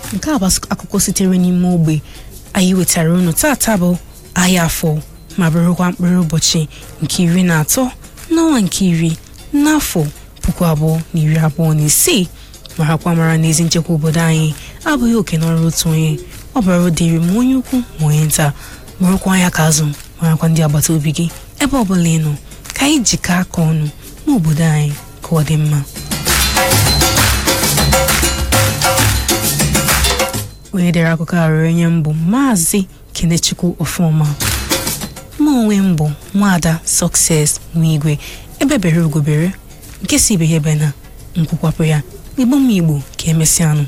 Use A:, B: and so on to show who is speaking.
A: nke a bụ akụkọ sitere n'ime ogbe anyị wetara unu tata bụ ahịa afọ ma bụrụkwa mkpụrụ ụbọchị nke iri na atọ n'ọnwa nke iri n'afọ puku abụọ na iri abụọ na isii marakwa mara n'ezi nchekwa obodo anyị abụghị oke n'ọrụ otu onye ọ bara dịrị ma onye ukwu ma onye nta bụrụkwa anya ka azụ marakwa ndị agbata obi gị ebe ọ bụla ị nọ ka anyị jikọ aka ọnụ n'obodo anyị ka ọ dị mma onye dere akụkọ a rere nye mbụ maazị kenechukwu ọfụma mụ onwe m bụ nwaada sọkses nwigwe ebe bere ugobere nke si ibe ya ebe na nkwukwapụ ya igbo m igbo ka emesịanụ